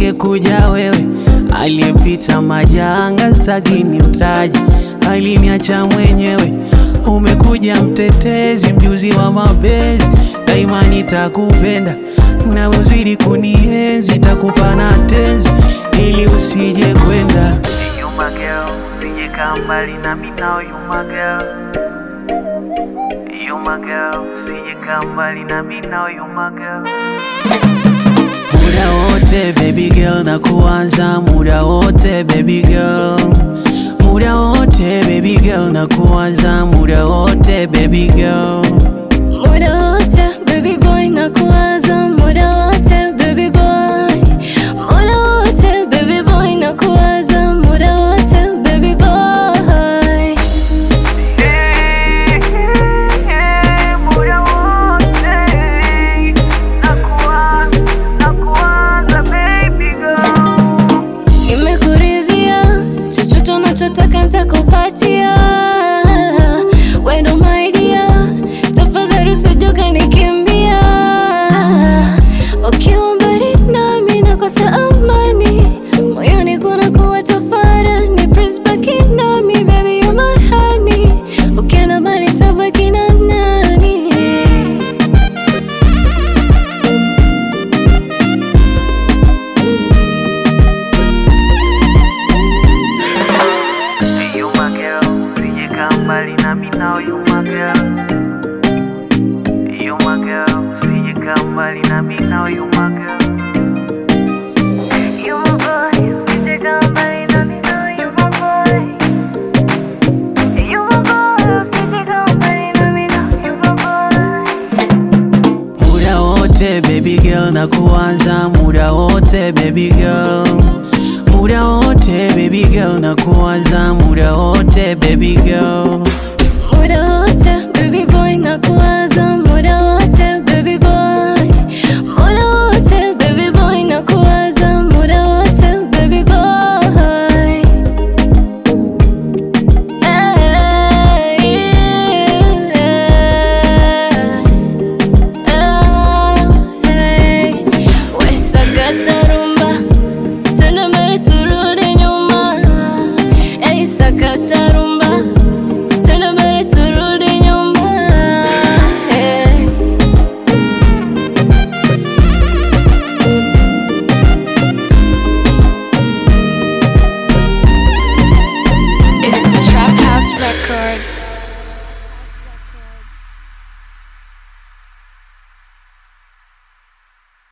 usingekuja wewe, aliyepita majanga sagini mtaji, aliniacha mwenyewe. Umekuja mtetezi, mjuzi wa mapenzi, daima nitakupenda na uzidi kunienzi, takupa na tenzi ili usije kwenda. You my girl, usije kaa mbali nami now you my girl. You my girl, usije kaa mbali nami now you my girl. Muda wote baby girl na kuanza muda wote baby girl muda wote baby girl na kuanza muda wote baby girl Muda wote baby boy na kuwaza muda wote baby boy Muda wote baby boy na kuwaza muda wote baby boy Hey, hey, muda wote nakuwa- nakuwaza baby girl. Nimekuridhia chochote unachotaka nitakupatia wendo my dear tafadhali usije ukanikimbia ukiwa mbali nami nakosa amani moyoni kuna kuwa tafarani please baki nami baby you're my honey ukienda mbali tabaki na nani Hey, you my girl, usije kaa mbali nami now you my girl. You my girl, usije kaa mbali nami now you my girl. You my boy, usije kaa mbali nami now you my boy. You my boy, usije kaa mbali nami now you my boy. muda wote baby girl na kuanza muda wote baby girl muda wote baby girl na kuanza muda wote baby girl Muda wote baby boy na kuwaza muda wote baby boy Muda wote baby boy na kuwaza muda wote baby boy Hey, hey. We sakata rumba Tena mbele turudi nyuma Hey sakata rumba